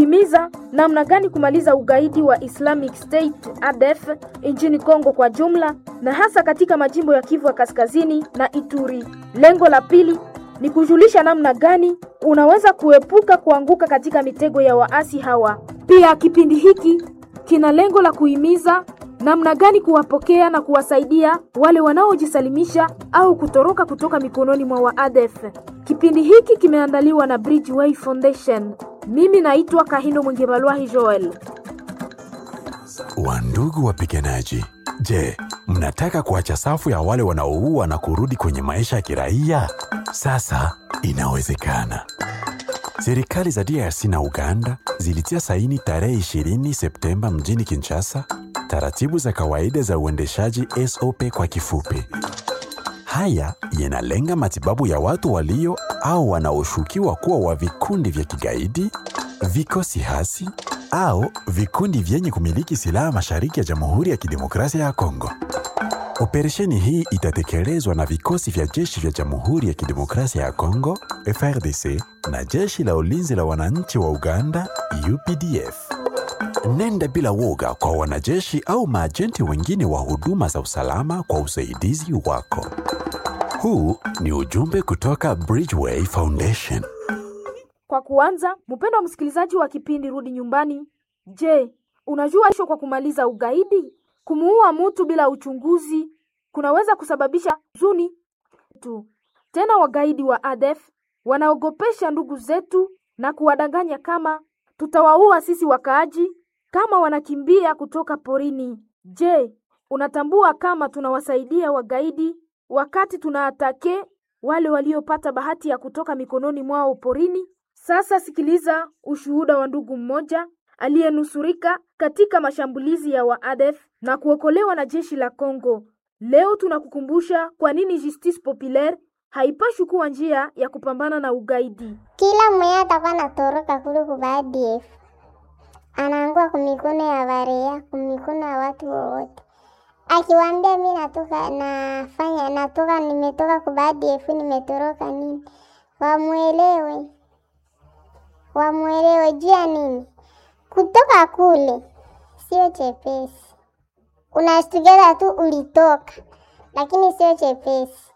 kuhimiza namna gani kumaliza ugaidi wa Islamic State ADF nchini Kongo kwa jumla na hasa katika majimbo ya Kivu ya Kaskazini na Ituri. Lengo la pili ni kujulisha namna gani unaweza kuepuka kuanguka katika mitego ya waasi hawa. Pia kipindi hiki kina lengo la kuhimiza namna gani kuwapokea na kuwasaidia wale wanaojisalimisha au kutoroka kutoka mikononi mwa waadef. Kipindi hiki kimeandaliwa na Bridgeway Foundation. Mimi naitwa Kahindo Mwingebalwahi Joel. Wandugu wapiganaji, je, mnataka kuacha safu ya wale wanaoua na kurudi kwenye maisha ya kiraia? Sasa inawezekana. Serikali za DRC na Uganda zilitia saini tarehe 20 Septemba mjini Kinshasa taratibu za kawaida za uendeshaji SOP kwa kifupi. Haya yanalenga matibabu ya watu walio au wanaoshukiwa kuwa wa vikundi vya kigaidi, vikosi hasi au vikundi vyenye kumiliki silaha mashariki ya Jamhuri ya Kidemokrasia ya Kongo. Operesheni hii itatekelezwa na vikosi vya jeshi vya Jamhuri ya Kidemokrasia ya Kongo FRDC na jeshi la ulinzi la wananchi wa Uganda UPDF. Nenda bila woga kwa wanajeshi au maajenti wengine wa huduma za usalama kwa usaidizi wako. Huu ni ujumbe kutoka Bridgeway Foundation. Kwa kuanza, mpendwa msikilizaji wa kipindi Rudi Nyumbani, je, unajua isho kwa kumaliza ugaidi? Kumuua mtu bila uchunguzi kunaweza kusababisha huzuni tu. Tena wagaidi wa ADF wanaogopesha ndugu zetu na kuwadanganya kama tutawaua sisi wakaaji kama wanakimbia kutoka porini. Je, unatambua kama tunawasaidia wagaidi wakati tunaatake wale waliopata bahati ya kutoka mikononi mwao porini? Sasa sikiliza ushuhuda wa ndugu mmoja aliyenusurika katika mashambulizi ya waadef na kuokolewa na jeshi la Kongo. Leo tunakukumbusha kwa nini Justice Populaire haipashi kuwa njia ya kupambana na ugaidi. Kila mwenye atakuwa natoroka kule kuba ADF anaangua kumikono ya barea, kumikono ya watu wowote. Akiwaambia mi natoka nafanya natoka nimetoka kuba ADF nimetoroka nini, wamwelewe wamwelewe juu ya nini kutoka kule sio chepesi. Unashtukiza tu ulitoka, lakini sio chepesi.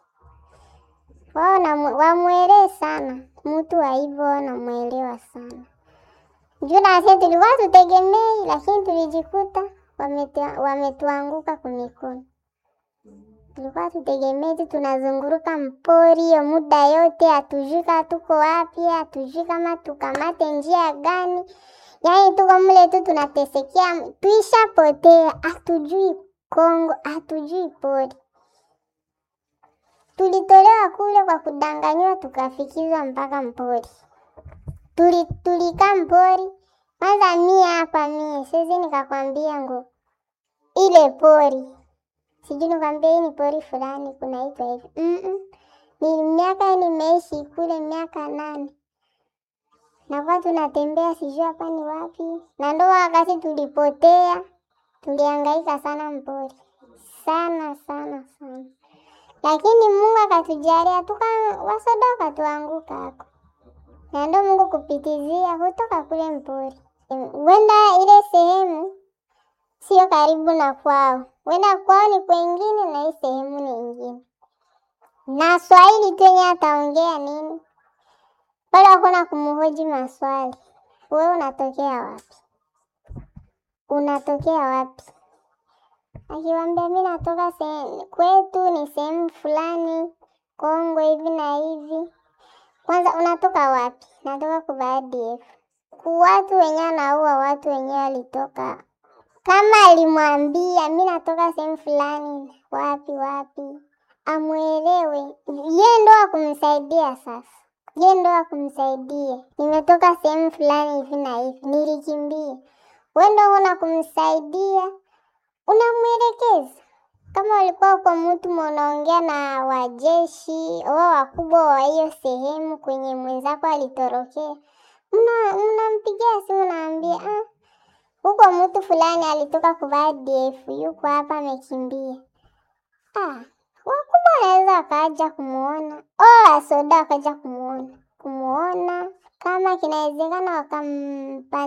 Wao wamwelewe sana mtu wa hivyo, wanamwelewa sana juu nasi tulikuwa tutegemei, lakini tulijikuta wametuanguka kumikono. Tulikuwa tutegemei tu tunazunguruka mpori hiyo muda yote, hatujui kama tuko wapi, hatujui kama tukamate njia gani. Yaani tuko mle tu tunatesekea, tuishapotea, hatujui Kongo, hatujui pori. Tulitolewa kule kwa kudanganywa, tukafikizwa mpaka mpori. Tuli, tulikaa mpori kwanza. Mie hapa mie siwezi nikakwambia ngo ile pori sijui nikwambia hii ni pori fulani kunaitwa hivi mm -mm. Ni miaka nimeishi kule miaka nane nakuwa tunatembea sijui hapa ni wapi, na ndo wakati tulipotea, tulihangaika sana mpori sana sana sana, lakini Mungu akatujalia tuka wasoda wakatuanguka hako, na ndo Mungu kupitizia kutoka kule mpori. Wenda ile sehemu sio karibu na kwao, wenda kwao ni kwengine na hii sehemu ni ingine, na Swahili tu yenye ataongea nini pale hakuna kumhoji maswali. Wewe unatokea wapi? Unatokea wapi? Akiwambia mi natoka kwetu ni sehemu fulani Kongo hivi na hivi. Kwanza unatoka wapi? Natoka kuba ADF. Watu wenyewe anaua watu wenyewe walitoka, kama alimwambia mi natoka sehemu fulani wapi wapi, amwelewe ye ndo akumsaidia sasa ye ndo akumsaidia. Nimetoka sehemu fulani hivi na hivi, nilikimbia. We ndo una kumsaidia, unamwelekeza. Kama ulikuwa uko mtu munaongea na wajeshi wao wakubwa wa hiyo sehemu kwenye mwenzako alitorokea, mnampigia simu naambia, ah, huko mtu fulani alitoka kuva ADF yuko hapa amekimbia. Ah, wakubwa wanaweza wakaja kumuona o wasoda wakaja kumuona kumuona, kama kinawezekana wakampa